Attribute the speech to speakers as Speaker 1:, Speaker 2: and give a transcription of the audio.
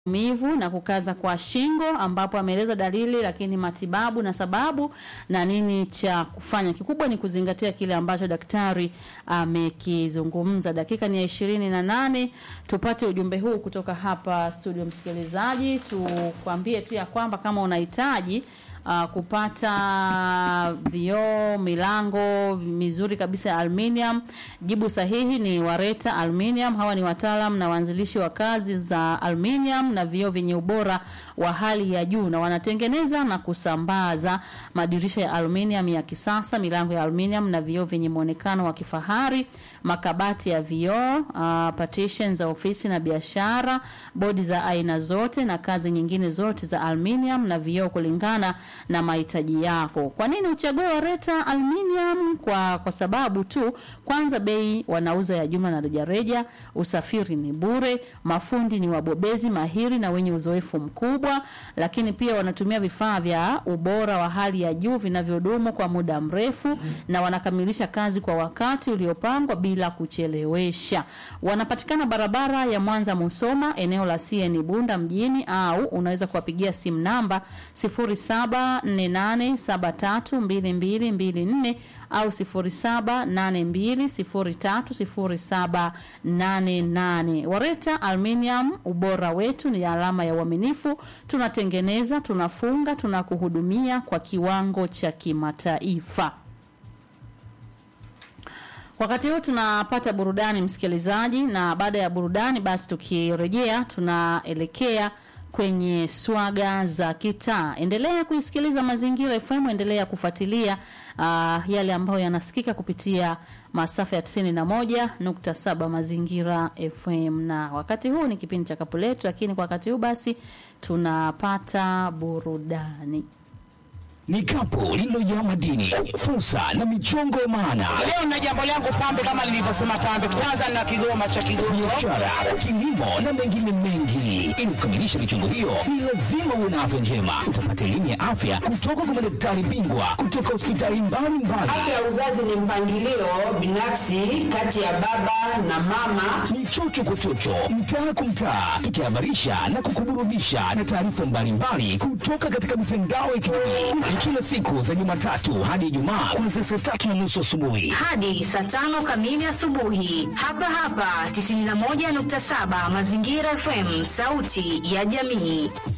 Speaker 1: maumivu na kukaza kwa shingo, ambapo ameeleza dalili, lakini matibabu na sababu na nini cha kufanya. Kikubwa ni kuzingatia kile ambacho daktari amekizungumza. Dakika ni ya ishirini na nane. Tupate ujumbe huu kutoka hapa studio. Msikilizaji, tukwambie tu ya kwamba kama unahitaji uh, kupata vioo milango mizuri kabisa ya aluminium, jibu sahihi ni Wareta Aluminium. Hawa ni wataalam na waanzilishi wa kazi za aluminium na vioo vyenye ubora wa hali ya juu, na wanatengeneza na kusambaza madirisha ya aluminium ya kisasa, milango ya aluminium na vioo vyenye muonekano wa kifahari, makabati ya vioo, uh, partition za ofisi na biashara, bodi za aina zote na kazi nyingine zote za aluminium na vioo kulingana na mahitaji yako. Kwa nini uchague Wareta Aluminium? Kwa kwa sababu tu, kwanza bei wanauza ya jumla na rejareja, usafiri ni bure, mafundi ni wabobezi mahiri na wenye uzoefu mkubwa, lakini pia wanatumia vifaa vya ubora wa hali ya juu vinavyodumu kwa muda mrefu na wanakamilisha kazi kwa wakati uliopangwa bila kuchelewesha. Wanapatikana barabara ya Mwanza Musoma, eneo la CN Bunda mjini, au unaweza kuwapigia simu namba 0748732224 au 0782030788. Wareta Aluminium, ubora wetu ni alama ya uaminifu. Tunatengeneza, tunafunga, tunakuhudumia kwa kiwango cha kimataifa. Wakati huu tunapata burudani msikilizaji, na baada ya burudani basi tukirejea tunaelekea kwenye swaga za kitaa. Endelea kuisikiliza Mazingira FM, endelea kufuatilia uh, yale ambayo yanasikika kupitia masafa ya 91.7 Mazingira FM, na wakati huu ni kipindi cha kapu letu, lakini kwa wakati huu basi tunapata burudani
Speaker 2: ni kapu lililojaa madini, fursa na michongo ya maana.
Speaker 3: Leo na jambo langu pambe, kama nilivyosema pambe, kwanza na kigoma cha Kigongo,
Speaker 2: biashara, kilimo na mengine mengi. Ili kukamilisha michongo hiyo, ni lazima uwe na afya njema. Utapata elimu ya afya kutoka kwa madaktari bingwa kutoka hospitali mbalimbali.
Speaker 4: Afya ya uzazi ni mpangilio binafsi kati ya baba na mama.
Speaker 2: Ni chocho kwa chocho, mtaa kwa mtaa, tukihabarisha na kukuburudisha na taarifa mbalimbali kutoka katika mitandao ya kijamii kila siku za Jumatatu hadi Ijumaa kuanzia saa tatu na nusu asubuhi
Speaker 5: hadi saa tano kamili asubuhi, hapa hapa 91.7 Mazingira FM, sauti ya jamii.